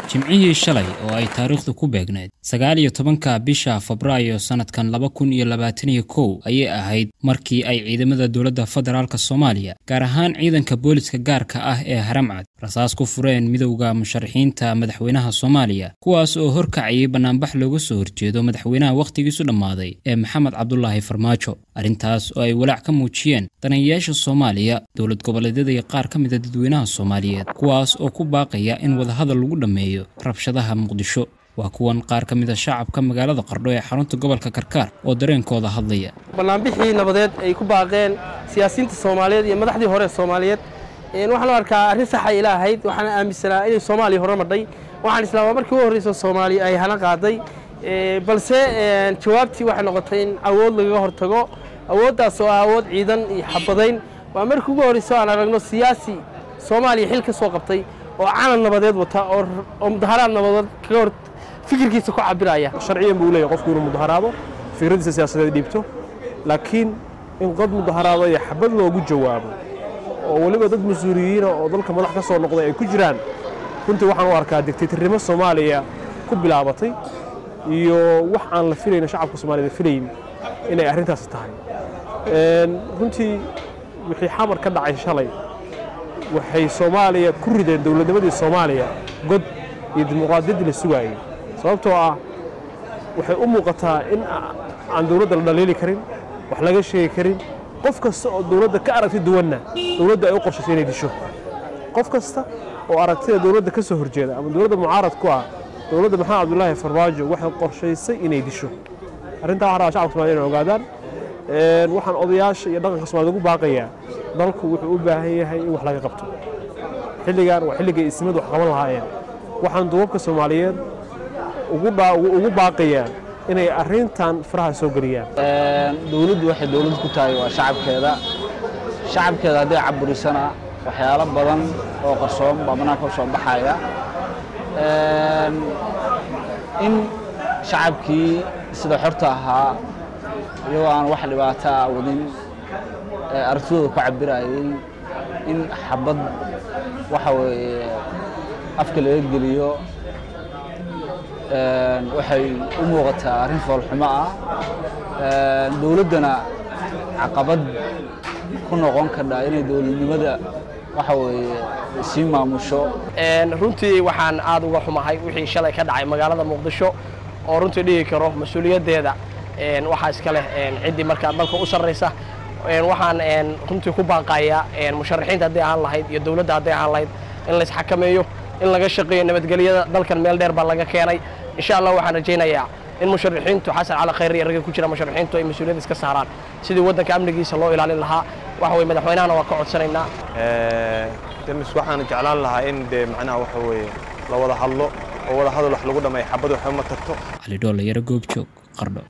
jimcihii shalay oo ay taariikhdu ku beegneyd sagaal iyo tobanka bisha febraayo sannadkan laba kun iyo labaataniyo kow ayay ahayd markii ay ciidamada dowladda federaalk soomaaliya gaar ahaan ciidanka booliska gaarka ah ee haramcad rasaas ku fureen midowda musharaxiinta madaxweynaha soomaaliya kuwaas oo horkacayay bannaanbax looga soo horjeedo madaxweynaha wakhtigiisu dhammaaday ee maxamed cabdulaahi farmaajo arrintaas oo ay walaac ka muujiyeen danayayaasha soomaaliya dowlad goboleedyada iyo qaar ka mida dadweynaha soomaaliyeed kuwaas oo ku baaqaya in wadahadal lagu dhammeeyo rabshadaha muqdisho waa kuwan qaar ka mid a shacabka magaalada qardho ee xarunta gobolka karkaar oo dareenkooda hadlaya bannaanbixii nabadeed ay ku baaqeen siyaasiyiinta soomaaliyeed iyo madaxdii hore ee soomaaliyeed waxaan u arkaa arrin saxa ila ahayd waxaana aaminsanaa inay soomaaliya hore madhay waxaan islaamaa markii u horreysa soomaaliya ay hana qaaday balse jawaabtii waxay noqotay in awood lagaga hortago awooddaas oo ah awood ciidan iyo xabadayn waa markii ugu horreysa aan aragno siyaasi soomaaliya xil ka soo qabtay oo calan nabadeed wata oo mudaharaad nabadeed kaga hor fikirkiisa ku cabiraya sharciyan buu leeyahay qofku inuu mudaharaado fikradiisa siyaasadeed dhiibto laakiin in qod mudaharaado iyo xabad loogu jawaabo oo weliba dad mas-uuliyiina oo dalka madax ka soo noqday ay ku jiraan runtii waxaan u arkaa digtaytarnimo soomaaliya ku bilaabatay iyo wax aan la filayno shacabka soomaaliyed filayn inay arrintaasi tahay runtii wixii xamar ka dhacay shalay waxay soomaaliya ku rideen dowladnimadii soomaaliya god iyo dimuqraadiyaddii la sugaayey sababtoo ah waxay u muuqataa in aan dowladda la dhaliili karin wax laga sheegi karin qof kasta oo dowladda ka aragti duwanna dowladda ay u qorshaysay inay disho qof kasta oo aragtida dowladda ka soo horjeeda ama dowladda mucaarad ku ah dowladda maxamed cabdulaahi farmaajo waxay qorshaysay inay disho arrintaa waxaa rabaa shacabka somaliyed inay ogaadaan waxaan odayaasha iyo dhaqanka somaliyed ugu baaqayaa dalku wuxuu u baahan yahay in wax laga qabto xilligan waa xilligay ismadu wax qaban lahaayeen waxaan duubabka soomaaliyeed ugu baaqayaa inay arrintan faraha soo geliyaan dowladdu waxay dowlad ku tahay waa shacabkeeda shacabkeeda hadday caburisana waxyaalo badan oo qarsoon baa banaanka u soo baxaya in shacabkii sida xorta ahaa iyagoo aan wax dhibaato ah wadin aragtidooda ku cabirayay in xabad waxa weeye afka laga geliyo waxay u muuqataa arrin foolxumo ah dowladdana caqabad ku noqon kardha inay dowladnimada waxa weeye sii maamusho runtii waxaan aad uga xumahay wixii shalay ka dhacay magaalada muqdisho oo runtii dhihi karo mas-uuliyaddeeda waxaa iska leh ciddii markaa dalka u sarraysa waxaan runtii ku baaqayaa musharaxiinta hadday ahaan lahayd iyo dowladda hadday ahaan lahayd in la isxakameeyo in laga shaqeeyo nabadgelyada dalkan meel dheer baa laga keenay insha allah waxaan rajaynayaa in musharaxiintu xasan cali khayr iyo ragga ku jira musharaxiintu ay mas-uuliyadda iska saaraan sidii waddanka amnigiisa loo ilaalin lahaa waxa weye madaxweynahana waa ka codsanaynaa demis waxaan jeclaan lahaa in dee macnaha waxa weeye la wada hadlo oo wada hadal wax lagu dhammeeyo xabad waxba ma tagto cali dhoolla yaro goobjoog qardho